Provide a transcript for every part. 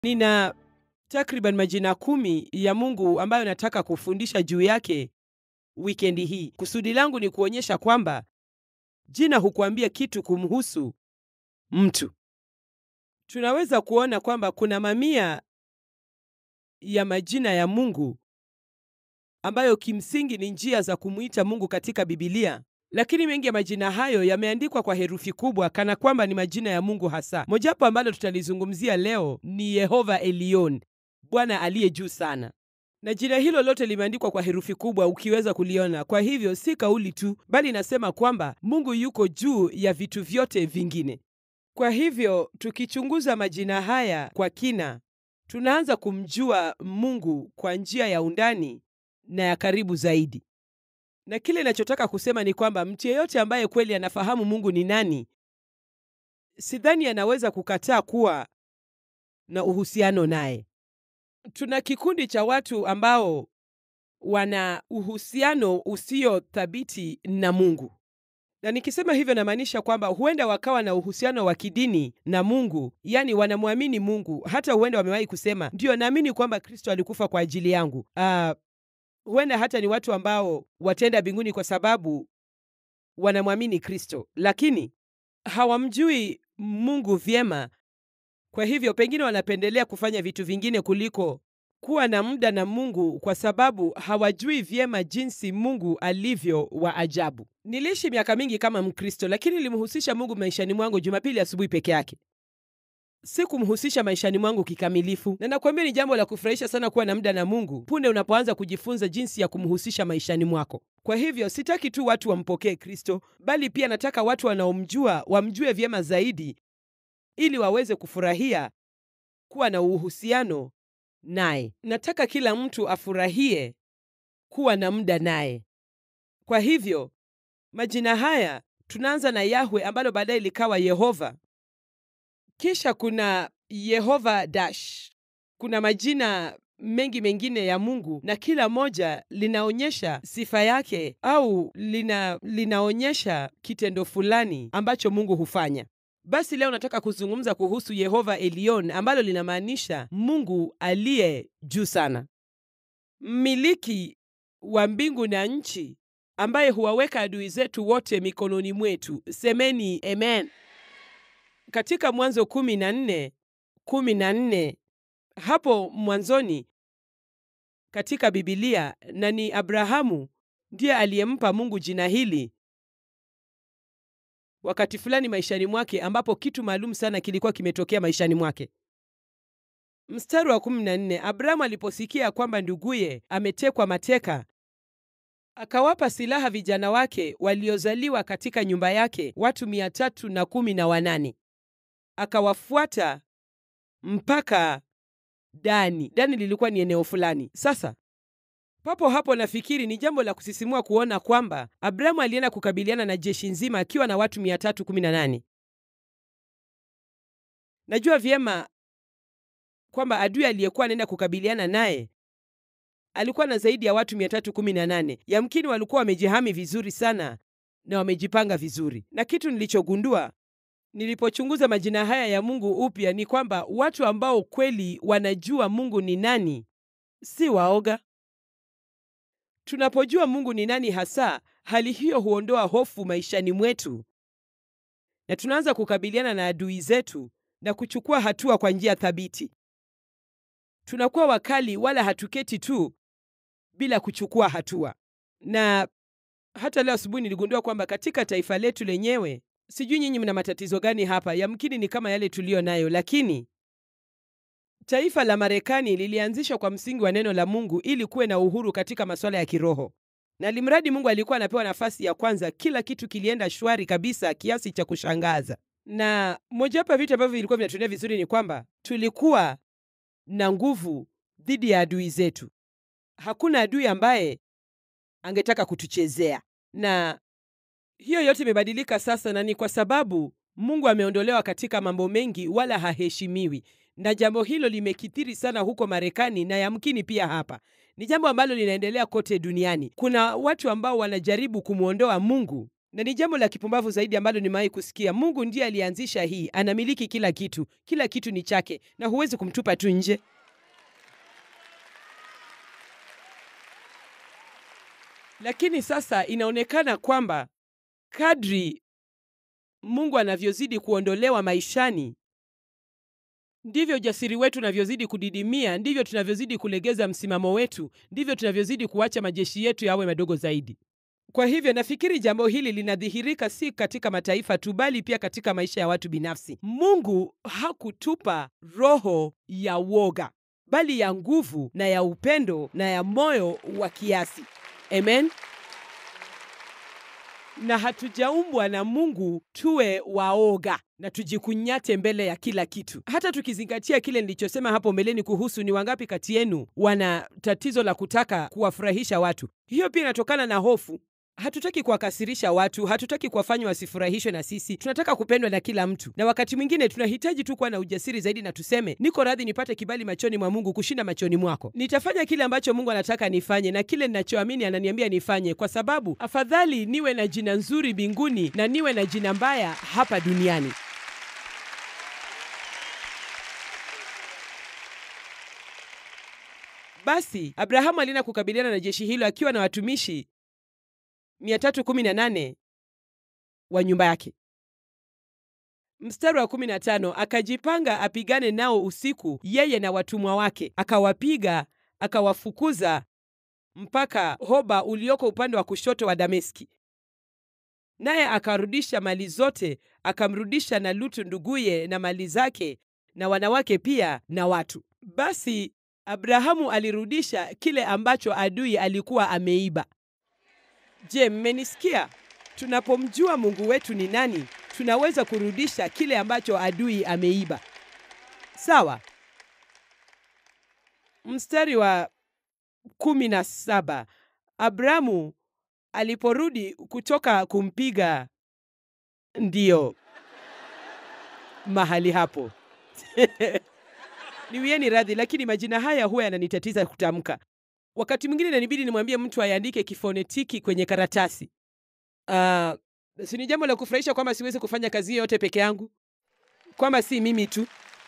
Nina takriban majina kumi ya Mungu ambayo nataka kufundisha juu yake wikendi hii. Kusudi langu ni kuonyesha kwamba jina hukuambia kitu kumhusu mtu. Tunaweza kuona kwamba kuna mamia ya majina ya Mungu ambayo kimsingi ni njia za kumwita Mungu katika Bibilia, lakini mengi ya majina hayo yameandikwa kwa herufi kubwa kana kwamba ni majina ya Mungu hasa. Mojawapo ambalo tutalizungumzia leo ni Yehova Elion, Bwana aliye juu sana, na jina hilo lote limeandikwa kwa herufi kubwa, ukiweza kuliona. Kwa hivyo si kauli tu, bali inasema kwamba Mungu yuko juu ya vitu vyote vingine. Kwa hivyo tukichunguza majina haya kwa kina, tunaanza kumjua Mungu kwa njia ya undani na ya karibu zaidi. Na kile ninachotaka kusema ni kwamba mtu yeyote ambaye kweli anafahamu Mungu ni nani, sidhani anaweza kukataa kuwa na uhusiano naye. Tuna kikundi cha watu ambao wana uhusiano usio thabiti na Mungu, na nikisema hivyo namaanisha kwamba huenda wakawa na uhusiano wa kidini na Mungu, yaani wanamwamini Mungu, hata huenda wamewahi kusema ndiyo, naamini kwamba Kristo alikufa kwa ajili yangu. Uh, huenda hata ni watu ambao wataenda mbinguni kwa sababu wanamwamini Kristo, lakini hawamjui Mungu vyema. Kwa hivyo pengine wanapendelea kufanya vitu vingine kuliko kuwa na muda na Mungu kwa sababu hawajui vyema jinsi Mungu alivyo wa ajabu. Niliishi miaka mingi kama Mkristo, lakini nilimhusisha Mungu maishani mwangu Jumapili asubuhi peke yake. Sikumhusisha maishani mwangu kikamilifu, na nakwambia ni jambo la kufurahisha sana kuwa na muda na Mungu punde unapoanza kujifunza jinsi ya kumhusisha maishani mwako. Kwa hivyo sitaki tu watu wampokee Kristo, bali pia nataka watu wanaomjua wamjue vyema zaidi, ili waweze kufurahia kuwa na uhusiano naye. Nataka kila mtu afurahie kuwa na muda naye. Kwa hivyo majina haya tunaanza na Yahwe ambalo baadaye likawa Yehova. Kisha kuna Yehova dash. Kuna majina mengi mengine ya Mungu na kila moja linaonyesha sifa yake au lina, linaonyesha kitendo fulani ambacho Mungu hufanya. Basi leo nataka kuzungumza kuhusu Yehova Elion ambalo linamaanisha Mungu aliye juu sana, mmiliki wa mbingu na nchi, ambaye huwaweka adui zetu wote mikononi mwetu. Semeni amen. Katika Mwanzo kumi na nne kumi na nne hapo mwanzoni katika Bibilia, na ni Abrahamu ndiye aliyempa Mungu jina hili wakati fulani maishani mwake, ambapo kitu maalum sana kilikuwa kimetokea maishani mwake. Mstari wa kumi na nne Abrahamu aliposikia kwamba nduguye ametekwa mateka, akawapa silaha vijana wake waliozaliwa katika nyumba yake, watu mia tatu na kumi na wanane akawafuata mpaka Dani. Dani lilikuwa ni eneo fulani. Sasa papo hapo, nafikiri ni jambo la kusisimua kuona kwamba Abrahamu alienda kukabiliana na jeshi nzima akiwa na watu 318. Najua vyema kwamba adui aliyekuwa anaenda kukabiliana naye alikuwa na zaidi ya watu 318. Yamkini walikuwa wamejihami vizuri sana na wamejipanga vizuri, na kitu nilichogundua nilipochunguza majina haya ya Mungu upya ni kwamba watu ambao kweli wanajua Mungu ni nani si waoga. Tunapojua Mungu ni nani hasa, hali hiyo huondoa hofu maishani mwetu na tunaanza kukabiliana na adui zetu na kuchukua hatua kwa njia thabiti. Tunakuwa wakali, wala hatuketi tu bila kuchukua hatua. Na hata leo asubuhi niligundua kwamba katika taifa letu lenyewe Sijui nyinyi mna matatizo gani hapa, yamkini ni kama yale tuliyo nayo, lakini taifa la Marekani lilianzishwa kwa msingi wa neno la Mungu ili kuwe na uhuru katika masuala ya kiroho, na limradi Mungu alikuwa anapewa nafasi ya kwanza, kila kitu kilienda shwari kabisa kiasi cha kushangaza. Na mojawapo ya vitu ambavyo vilikuwa vinatuendea vizuri ni kwamba tulikuwa na nguvu dhidi ya adui zetu. Hakuna adui ambaye angetaka kutuchezea na hiyo yote imebadilika sasa, na ni kwa sababu Mungu ameondolewa katika mambo mengi, wala haheshimiwi, na jambo hilo limekithiri sana huko Marekani na yamkini pia hapa. Ni jambo ambalo linaendelea kote duniani. Kuna watu ambao wanajaribu kumwondoa Mungu na ni jambo la kipumbavu zaidi ambalo nimewahi kusikia. Mungu ndiye alianzisha hii, anamiliki kila kitu, kila kitu ni chake, na huwezi kumtupa tu nje. Lakini sasa inaonekana kwamba kadri Mungu anavyozidi kuondolewa maishani, ndivyo ujasiri wetu unavyozidi kudidimia, ndivyo tunavyozidi kulegeza msimamo wetu, ndivyo tunavyozidi kuacha majeshi yetu yawe madogo zaidi. Kwa hivyo nafikiri jambo hili linadhihirika si katika mataifa tu, bali pia katika maisha ya watu binafsi. Mungu hakutupa roho ya woga, bali ya nguvu na ya upendo na ya moyo wa kiasi. Amen. Na hatujaumbwa na Mungu tuwe waoga na tujikunyate mbele ya kila kitu. Hata tukizingatia kile nilichosema hapo mbeleni kuhusu ni wangapi kati yenu wana tatizo la kutaka kuwafurahisha watu, hiyo pia inatokana na hofu. Hatutaki kuwakasirisha watu, hatutaki kuwafanya wasifurahishwe na sisi. Tunataka kupendwa na kila mtu, na wakati mwingine tunahitaji tu kuwa na ujasiri zaidi na tuseme, niko radhi nipate kibali machoni mwa Mungu kushinda machoni mwako. Nitafanya kile ambacho Mungu anataka nifanye na kile ninachoamini ananiambia nifanye, kwa sababu afadhali niwe na jina nzuri mbinguni na niwe na jina mbaya hapa duniani. Basi Abrahamu alienda kukabiliana na jeshi hilo akiwa na watumishi 318 wa nyumba yake. Mstari wa 15, akajipanga apigane nao usiku, yeye na watumwa wake, akawapiga akawafukuza mpaka Hoba ulioko upande wa kushoto wa Dameski. Naye akarudisha mali zote, akamrudisha na Lutu nduguye na mali zake na wanawake pia na watu. Basi Abrahamu alirudisha kile ambacho adui alikuwa ameiba. Je, mmenisikia? Tunapomjua Mungu wetu ni nani, tunaweza kurudisha kile ambacho adui ameiba. Sawa. Mstari wa kumi na saba Abrahamu aliporudi kutoka kumpiga, ndiyo mahali hapo niwieni radhi, lakini majina haya huwa yananitatiza kutamka. Wakati mwingine inanibidi nimwambie mtu aiandike kifonetiki kwenye karatasi. Uh, si ni jambo la kufurahisha kwamba siwezi kufanya kazi yote peke yangu, kwamba si mimi tu.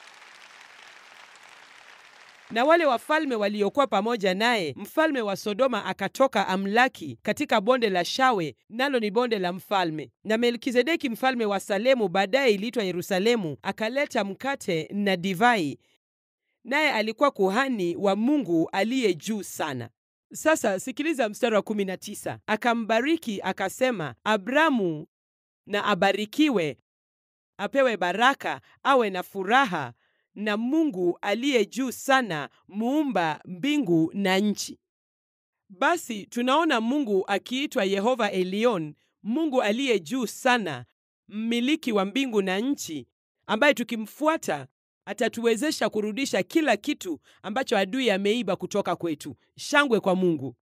Na wale wafalme waliokuwa pamoja naye, mfalme wa Sodoma akatoka amlaki katika bonde la Shawe, nalo ni bonde la mfalme. Na Melkizedeki mfalme wa Salemu, baadaye iliitwa Yerusalemu, akaleta mkate na divai naye alikuwa kuhani wa Mungu aliye juu sana. Sasa sikiliza mstari wa 19. Akambariki akasema, Abramu na abarikiwe, apewe baraka, awe na furaha na Mungu aliye juu sana, muumba mbingu na nchi. Basi tunaona Mungu akiitwa Yehova Elion, Mungu aliye juu sana, mmiliki wa mbingu na nchi, ambaye tukimfuata atatuwezesha kurudisha kila kitu ambacho adui ameiba kutoka kwetu. Shangwe kwa Mungu.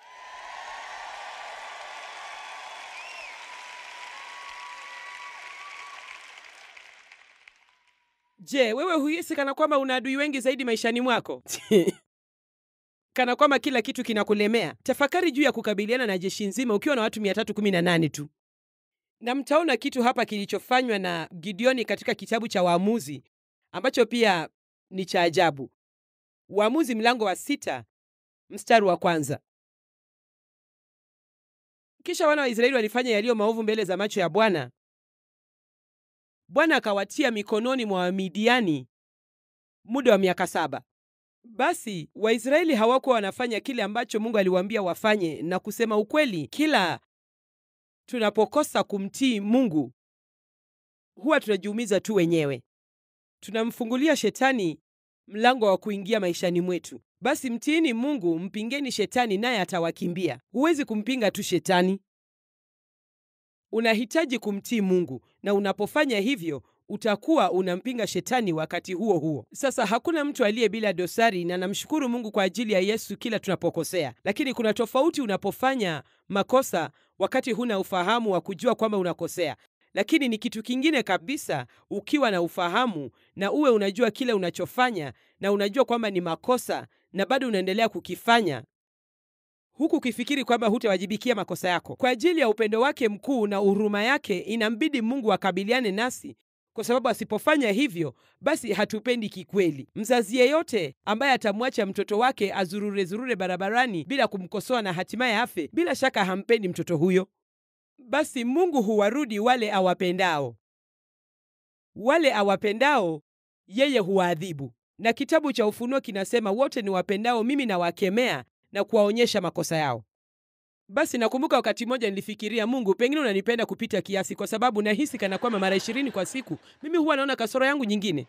Je, wewe huhisi kana kwamba una adui wengi zaidi maishani mwako? kana kwamba kila kitu kinakulemea? Tafakari juu ya kukabiliana na jeshi nzima ukiwa na watu 318 tu. Na mtaona kitu hapa kilichofanywa na Gideoni katika kitabu cha Waamuzi ambacho pia ni cha ajabu. Waamuzi mlango wa sita mstari wa kwanza. Kisha wana wa Israeli walifanya yaliyo maovu mbele za macho ya Bwana. Bwana akawatia mikononi mwa Wamidiani muda wa miaka saba. Basi Waisraeli hawakuwa wanafanya kile ambacho Mungu aliwaambia wafanye, na kusema ukweli, kila tunapokosa kumtii Mungu huwa tunajiumiza tu wenyewe tunamfungulia shetani mlango wa kuingia maishani mwetu. Basi mtiini Mungu, mpingeni shetani naye atawakimbia. Huwezi kumpinga tu shetani, unahitaji kumtii Mungu, na unapofanya hivyo utakuwa unampinga shetani wakati huo huo. Sasa hakuna mtu aliye bila dosari, na namshukuru Mungu kwa ajili ya Yesu kila tunapokosea, lakini kuna tofauti unapofanya makosa wakati huna ufahamu wa kujua kwamba unakosea lakini ni kitu kingine kabisa ukiwa na ufahamu na uwe unajua kile unachofanya na unajua kwamba ni makosa na bado unaendelea kukifanya. huku ukifikiri kwamba hutawajibikia makosa yako. Kwa ajili ya upendo wake mkuu na huruma yake, inambidi Mungu akabiliane nasi, kwa sababu asipofanya hivyo, basi hatupendi kikweli. Mzazi yeyote ambaye atamwacha mtoto wake azurure zurure barabarani bila kumkosoa na hatimaye afe, bila shaka hampendi mtoto huyo. Basi Mungu huwarudi wale awapendao, wale awapendao yeye huwaadhibu. Na kitabu cha Ufunuo kinasema wote ni wapendao mimi nawakemea na kuwaonyesha makosa yao. Basi nakumbuka wakati mmoja nilifikiria, Mungu, pengine unanipenda kupita kiasi, kwa sababu nahisi kana kwamba mara ishirini kwa siku mimi huwa naona kasoro yangu nyingine.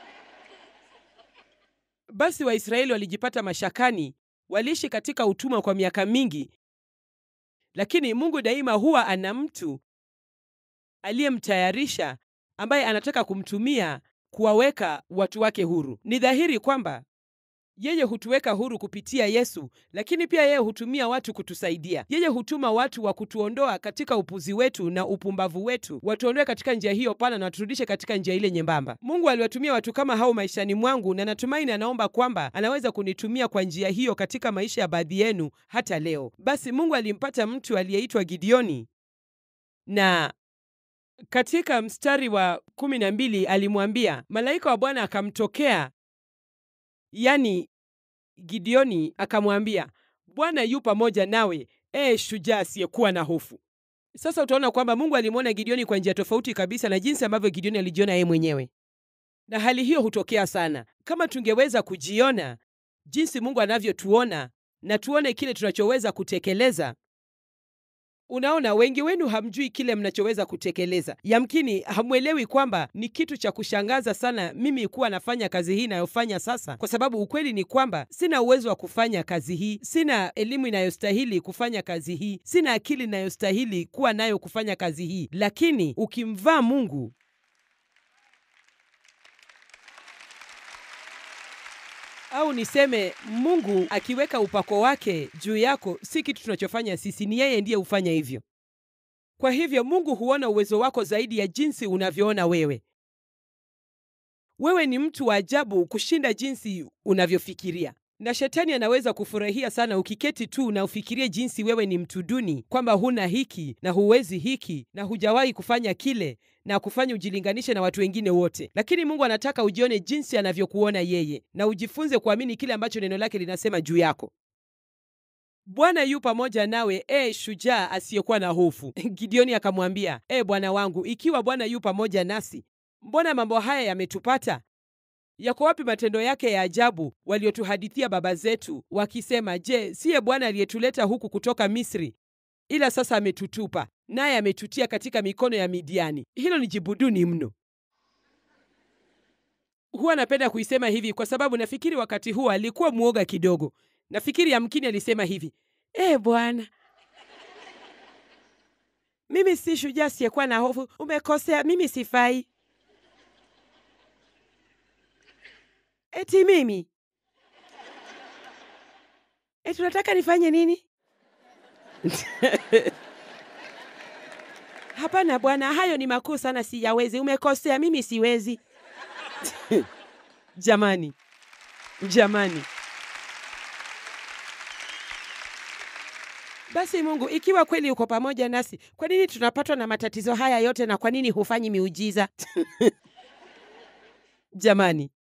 Basi Waisraeli walijipata mashakani, waliishi katika utumwa kwa miaka mingi, lakini Mungu daima huwa ana mtu aliyemtayarisha ambaye anataka kumtumia kuwaweka watu wake huru. Ni dhahiri kwamba yeye hutuweka huru kupitia Yesu, lakini pia yeye hutumia watu kutusaidia. Yeye hutuma watu wa kutuondoa katika upuzi wetu na upumbavu wetu, watuondoe katika njia hiyo pana na waturudishe katika njia ile nyembamba. Mungu aliwatumia watu kama hao maishani mwangu, na natumaini anaomba kwamba anaweza kunitumia kwa njia hiyo katika maisha ya baadhi yenu hata leo. Basi Mungu alimpata mtu aliyeitwa Gideoni na katika mstari wa kumi na mbili alimwambia, malaika wa Bwana akamtokea, yani Gideoni akamwambia, Bwana yu pamoja nawe, ee shujaa asiyekuwa na hofu. Sasa utaona kwamba Mungu alimwona Gideoni kwa njia tofauti kabisa na jinsi ambavyo Gideoni alijiona yeye mwenyewe, na hali hiyo hutokea sana. Kama tungeweza kujiona jinsi Mungu anavyotuona na tuone kile tunachoweza kutekeleza Unaona, wengi wenu hamjui kile mnachoweza kutekeleza. Yamkini hamwelewi kwamba ni kitu cha kushangaza sana mimi kuwa nafanya kazi hii inayofanya sasa, kwa sababu ukweli ni kwamba sina uwezo wa kufanya kazi hii, sina elimu inayostahili kufanya kazi hii, sina akili inayostahili kuwa nayo kufanya kazi hii. Lakini ukimvaa Mungu au niseme Mungu akiweka upako wake juu yako, si kitu tunachofanya sisi, ni yeye ndiye hufanya hivyo. Kwa hivyo Mungu huona uwezo wako zaidi ya jinsi unavyoona wewe. Wewe ni mtu wa ajabu kushinda jinsi unavyofikiria, na shetani anaweza kufurahia sana ukiketi tu na ufikirie jinsi wewe ni mtu duni, kwamba huna hiki na huwezi hiki na hujawahi kufanya kile na kufanya ujilinganishe na watu wengine wote. Lakini Mungu anataka ujione jinsi anavyokuona yeye na ujifunze kuamini kile ambacho neno lake linasema juu yako. Bwana yu pamoja nawe, e shujaa asiyekuwa na hofu. Gideoni akamwambia, e bwana wangu, ikiwa Bwana yu pamoja nasi, mbona mambo haya yametupata? Yako wapi matendo yake ya ajabu waliotuhadithia baba zetu wakisema, je, siye Bwana aliyetuleta huku kutoka Misri? Ila sasa ametutupa, naye ametutia katika mikono ya Midiani. Hilo ni jibu duni mno. Huwa napenda kuisema hivi kwa sababu nafikiri wakati huo alikuwa mwoga kidogo. Nafikiri yamkini alisema hivi, e Bwana, mimi si shujaa siyekuwa na hofu. Umekosea, mimi sifai. Eti mimi eti unataka nifanye nini? Hapana Bwana, hayo ni makuu sana, siyawezi. Umekosea, mimi siwezi. Jamani, jamani. Basi Mungu, ikiwa kweli uko pamoja nasi, kwa nini tunapatwa na matatizo haya yote, na kwa nini hufanyi miujiza? Jamani.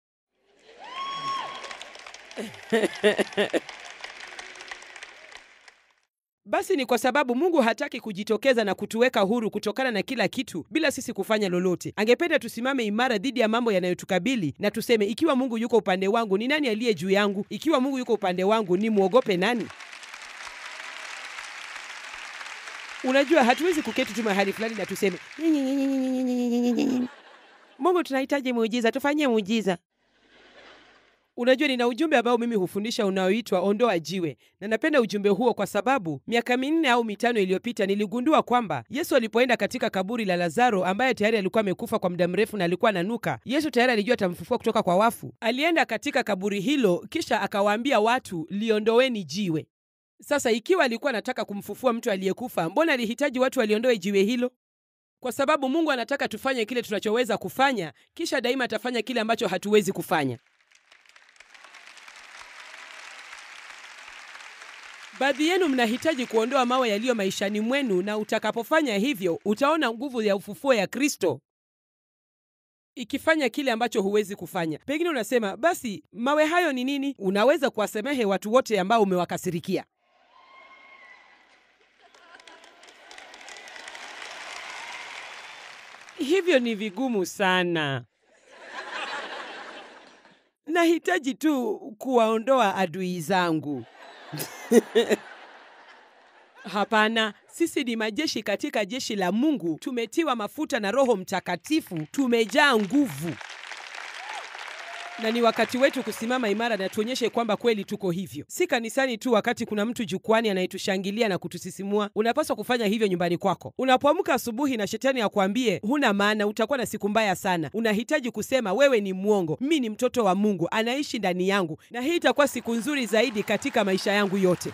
Basi ni kwa sababu Mungu hataki kujitokeza na kutuweka huru kutokana na kila kitu bila sisi kufanya lolote. Angependa tusimame imara dhidi ya mambo yanayotukabili na tuseme, ikiwa Mungu yuko upande wangu, ni nani aliye juu yangu? Ikiwa Mungu yuko upande wangu, ni mwogope nani? Unajua, hatuwezi kuketi tu mahali fulani na tuseme Mungu, tunahitaji muujiza, tufanyie muujiza. Unajua, nina ujumbe ambao mimi hufundisha unaoitwa ondoa jiwe, na napenda ujumbe huo kwa sababu miaka minne au mitano iliyopita niligundua kwamba Yesu alipoenda katika kaburi la Lazaro ambaye tayari alikuwa amekufa kwa muda mrefu na alikuwa ananuka, Yesu tayari alijua atamfufua kutoka kwa wafu. Alienda katika kaburi hilo, kisha akawaambia watu, liondoweni jiwe. Sasa ikiwa alikuwa anataka kumfufua mtu aliyekufa, mbona alihitaji watu waliondoe jiwe hilo? Kwa sababu Mungu anataka tufanye kile tunachoweza kufanya, kisha daima atafanya kile ambacho hatuwezi kufanya. Baadhi yenu mnahitaji kuondoa mawe yaliyo maishani mwenu, na utakapofanya hivyo utaona nguvu ya ufufuo ya Kristo ikifanya kile ambacho huwezi kufanya. Pengine unasema basi, mawe hayo ni nini? Unaweza kuwasamehe watu wote ambao umewakasirikia. Hivyo ni vigumu sana. Nahitaji tu kuwaondoa adui zangu. Hapana, sisi ni majeshi katika jeshi la Mungu. Tumetiwa mafuta na Roho Mtakatifu, tumejaa nguvu, na ni wakati wetu kusimama imara na tuonyeshe kwamba kweli tuko hivyo, si kanisani tu. Wakati kuna mtu jukwani anayetushangilia na kutusisimua, unapaswa kufanya hivyo nyumbani kwako. Unapoamka asubuhi na shetani akwambie huna maana, utakuwa na siku mbaya sana, unahitaji kusema wewe ni mwongo, mi ni mtoto wa Mungu, anaishi ndani yangu, na hii itakuwa siku nzuri zaidi katika maisha yangu yote.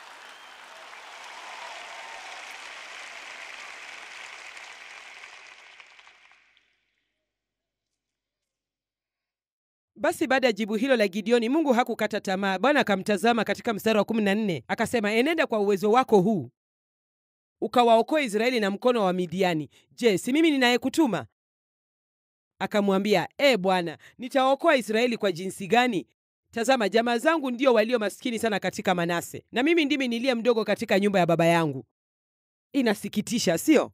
Basi baada ya jibu hilo la Gideoni, Mungu hakukata tamaa. Bwana akamtazama katika mstari wa 14 akasema, enenda kwa uwezo wako huu ukawaokoa Israeli na mkono wa Midiani. Je, si mimi ninayekutuma? Akamwambia, e Bwana, nitawaokoa Israeli kwa jinsi gani? Tazama, jamaa zangu ndio walio maskini sana katika Manase, na mimi ndimi niliye mdogo katika nyumba ya baba yangu. Inasikitisha, sio?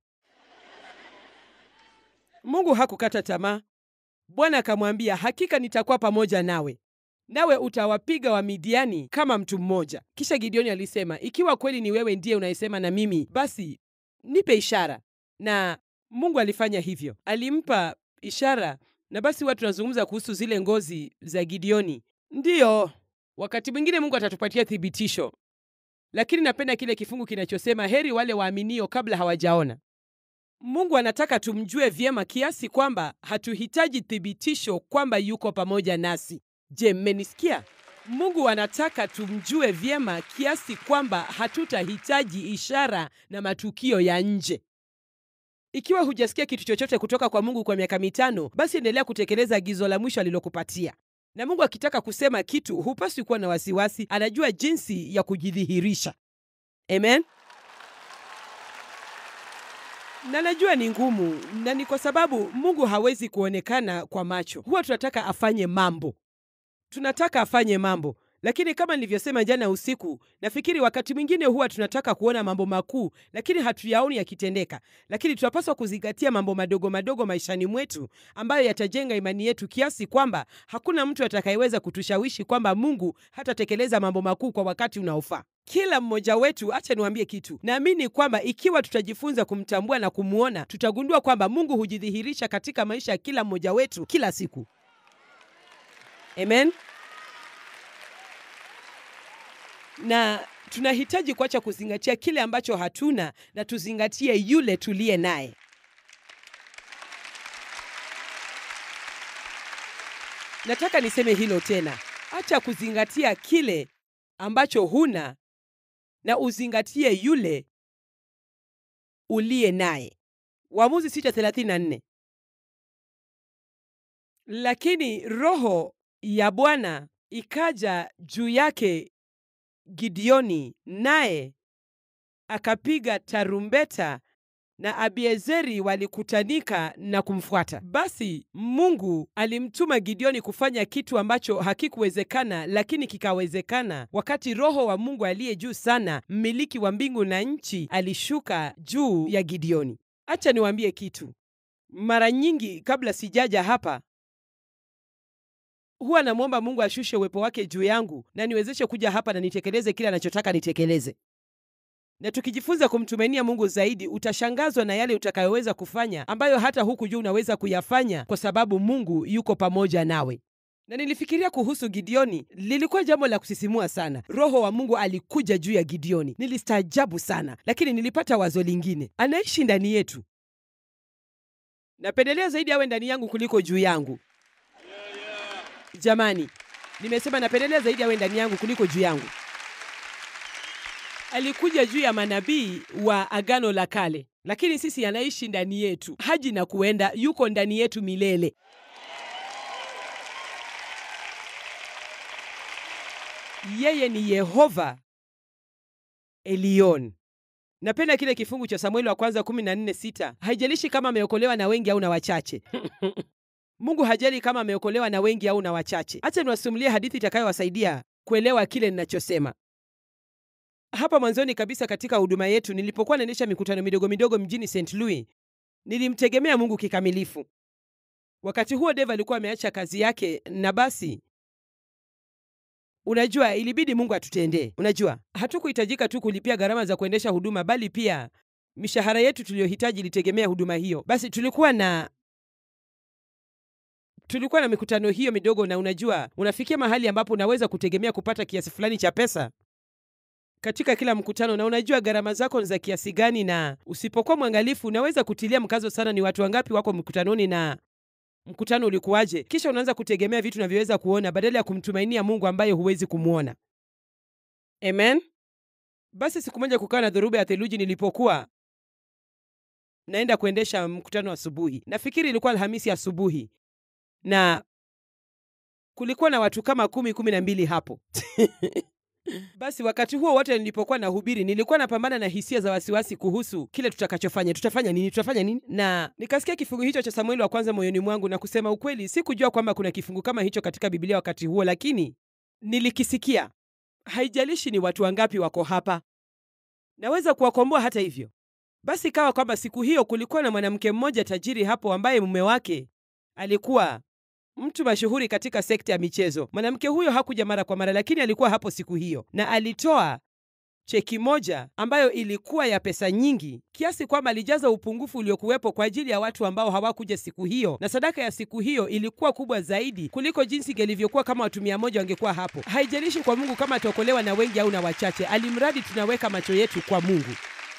Mungu hakukata tamaa. Bwana akamwambia, hakika nitakuwa pamoja nawe, nawe utawapiga Wamidiani kama mtu mmoja. Kisha Gideoni alisema, ikiwa kweli ni wewe ndiye unayesema na mimi, basi nipe ishara. Na Mungu alifanya hivyo, alimpa ishara. Na basi huwa tunazungumza kuhusu zile ngozi za Gideoni. Ndiyo, wakati mwingine Mungu atatupatia thibitisho, lakini napenda kile kifungu kinachosema, heri wale waaminio kabla hawajaona. Mungu anataka tumjue vyema kiasi kwamba hatuhitaji thibitisho kwamba yuko pamoja nasi. Je, mmenisikia? Mungu anataka tumjue vyema kiasi kwamba hatutahitaji ishara na matukio ya nje. Ikiwa hujasikia kitu chochote kutoka kwa Mungu kwa miaka mitano, basi endelea kutekeleza agizo la mwisho alilokupatia. Na Mungu akitaka kusema kitu, hupaswi kuwa na wasiwasi. Anajua jinsi ya kujidhihirisha. Amen. na najua ni ngumu, na ni kwa sababu Mungu hawezi kuonekana kwa macho. Huwa tunataka afanye mambo, tunataka afanye mambo, lakini kama nilivyosema jana usiku, nafikiri wakati mwingine huwa tunataka kuona mambo makuu, lakini hatuyaoni yakitendeka. Lakini tunapaswa kuzingatia mambo madogo madogo maishani mwetu ambayo yatajenga imani yetu kiasi kwamba hakuna mtu atakayeweza kutushawishi kwamba Mungu hatatekeleza mambo makuu kwa wakati unaofaa. Kila mmoja wetu, acha niwaambie kitu, naamini kwamba ikiwa tutajifunza kumtambua na kumwona, tutagundua kwamba Mungu hujidhihirisha katika maisha ya kila mmoja wetu kila siku. Amen. Na tunahitaji kuacha kuzingatia kile ambacho hatuna na tuzingatie yule tuliye naye. Nataka niseme hilo tena, acha kuzingatia kile ambacho huna na uzingatie yule uliye naye. Waamuzi 6:34. Lakini roho ya Bwana ikaja juu yake Gideoni, naye akapiga tarumbeta na Abiezeri walikutanika na kumfuata. Basi Mungu alimtuma Gideoni kufanya kitu ambacho hakikuwezekana, lakini kikawezekana wakati Roho wa Mungu aliye juu sana, mmiliki wa mbingu na nchi, alishuka juu ya Gideoni. Acha niwaambie kitu. Mara nyingi kabla sijaja hapa huwa namwomba Mungu ashushe uwepo wake juu yangu na niwezeshe kuja hapa na nitekeleze kile anachotaka nitekeleze. Na tukijifunza kumtumainia Mungu zaidi, utashangazwa na yale utakayoweza kufanya ambayo hata huku juu unaweza kuyafanya kwa sababu Mungu yuko pamoja nawe. Na nilifikiria kuhusu Gideoni, lilikuwa jambo la kusisimua sana. Roho wa Mungu alikuja juu ya Gideoni, nilistaajabu sana, lakini nilipata wazo lingine. Anaishi ndani yetu. Napendelea zaidi awe ndani yangu kuliko juu yangu. Jamani, nimesema napendelea zaidi awe ndani yangu kuliko juu yangu. Alikuja juu ya manabii wa Agano la Kale, lakini sisi anaishi ndani yetu, haji na kuenda, yuko ndani yetu milele. Yeye ni Yehova Elion. Napenda kile kifungu cha Samueli wa kwanza 14:6. Haijalishi kama ameokolewa na wengi au na wachache. Mungu hajali kama ameokolewa na wengi au na wachache. Acha niwasimulie hadithi itakayowasaidia kuelewa kile ninachosema. Hapa mwanzoni kabisa katika huduma yetu, nilipokuwa naendesha mikutano midogo midogo mjini St. Louis, nilimtegemea Mungu kikamilifu. Wakati huo Dave alikuwa ameacha kazi yake, na basi Unajua, ilibidi Mungu atutendee. Unajua, hatukuhitajika tu kulipia gharama za kuendesha huduma, bali pia mishahara yetu tuliyohitaji ilitegemea huduma hiyo. Basi tulikuwa na tulikuwa na mikutano hiyo midogo, na unajua, unafikia mahali ambapo unaweza kutegemea kupata kiasi fulani cha pesa katika kila mkutano, na unajua gharama zako ni za kiasi gani, na usipokuwa mwangalifu unaweza kutilia mkazo sana ni watu wangapi wako mkutanoni na mkutano ulikuwaje. Kisha unaanza kutegemea vitu unavyoweza kuona badala ya kumtumainia Mungu ambaye huwezi kumwona. Amen. Basi siku moja kukawa na dhoruba ya theluji nilipokuwa naenda kuendesha mkutano asubuhi. Nafikiri ilikuwa Alhamisi asubuhi, na kulikuwa na watu kama kumi kumi na mbili hapo Basi wakati huo wote nilipokuwa nahubiri, nilikuwa napambana na hisia za wasiwasi kuhusu kile tutakachofanya. Tutafanya nini? Tutafanya nini? Na nikasikia kifungu hicho cha Samueli wa kwanza moyoni mwangu, na kusema ukweli, sikujua kwamba kuna kifungu kama hicho katika Biblia wakati huo, lakini nilikisikia. Haijalishi ni watu wangapi wako hapa, naweza kuwakomboa hata hivyo. Basi ikawa kwamba siku hiyo kulikuwa na mwanamke mmoja tajiri hapo, ambaye mume wake alikuwa mtu mashuhuri katika sekta ya michezo. Mwanamke huyo hakuja mara kwa mara, lakini alikuwa hapo siku hiyo, na alitoa cheki moja ambayo ilikuwa ya pesa nyingi kiasi kwamba alijaza upungufu uliokuwepo kwa ajili ya watu ambao hawakuja siku hiyo, na sadaka ya siku hiyo ilikuwa kubwa zaidi kuliko jinsi ilivyokuwa kama watu mia moja wangekuwa hapo. Haijalishi kwa Mungu kama ataokolewa na wengi au na wachache, alimradi tunaweka macho yetu kwa Mungu.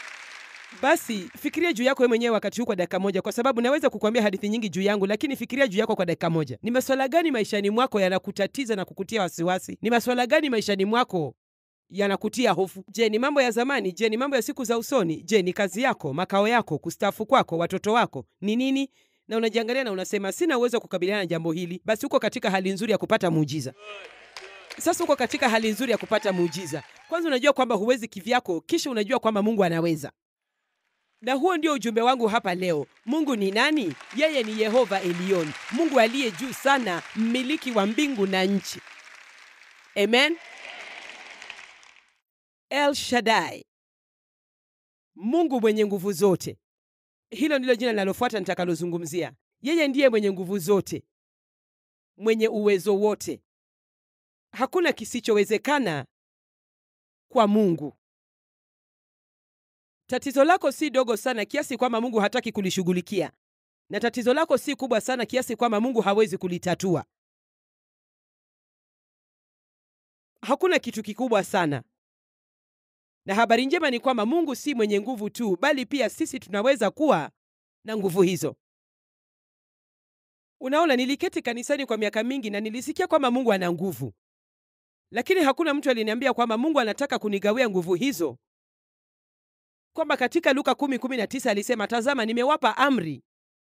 Basi fikiria juu yako wewe mwenyewe wakati huu kwa dakika moja, kwa sababu naweza kukwambia hadithi nyingi juu yangu, lakini fikiria juu yako kwa dakika moja. Ni maswala gani maishani mwako yanakutatiza na kukutia wasiwasi? Ni maswala gani maishani mwako yanakutia hofu? Je, ni mambo ya zamani? Je, ni mambo ya siku za usoni? Je, ni kazi yako, makao yako, kustaafu kwako, watoto wako? Ni nini? Na unajiangalia na unasema sina uwezo wa kukabiliana na jambo hili. Basi uko katika hali nzuri ya kupata muujiza. Sasa uko katika hali nzuri ya kupata muujiza. Kwanza unajua kwamba huwezi kivyako, kisha unajua kwamba Mungu anaweza. Na huo ndio ujumbe wangu hapa leo. Mungu ni nani? Yeye ni Yehova Elion, Mungu aliye juu sana, mmiliki wa mbingu na nchi. Amen. El Shaddai, Mungu mwenye nguvu zote. Hilo ndilo jina linalofuata nitakalozungumzia. Yeye ndiye mwenye nguvu zote, mwenye uwezo wote. Hakuna kisichowezekana kwa Mungu. Tatizo lako si dogo sana kiasi kwamba Mungu hataki kulishughulikia, na tatizo lako si kubwa sana kiasi kwamba Mungu hawezi kulitatua. Hakuna kitu kikubwa sana, na habari njema ni kwamba Mungu si mwenye nguvu tu, bali pia sisi tunaweza kuwa na nguvu hizo. Unaona, niliketi kanisani kwa miaka mingi na nilisikia kwamba Mungu ana nguvu, lakini hakuna mtu aliniambia kwamba Mungu anataka kunigawia nguvu hizo kwamba katika Luka 10:19 alisema, tazama nimewapa amri,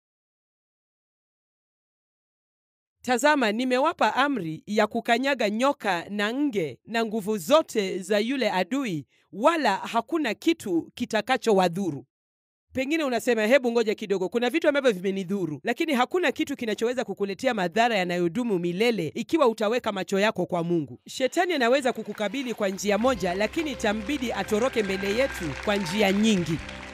tazama nimewapa amri ya kukanyaga nyoka na nge na nguvu zote za yule adui, wala hakuna kitu kitakachowadhuru. Pengine unasema hebu ngoja kidogo, kuna vitu ambavyo vimenidhuru, lakini hakuna kitu kinachoweza kukuletea madhara yanayodumu milele ikiwa utaweka macho yako kwa Mungu. Shetani anaweza kukukabili kwa njia moja, lakini itambidi atoroke mbele yetu kwa njia nyingi.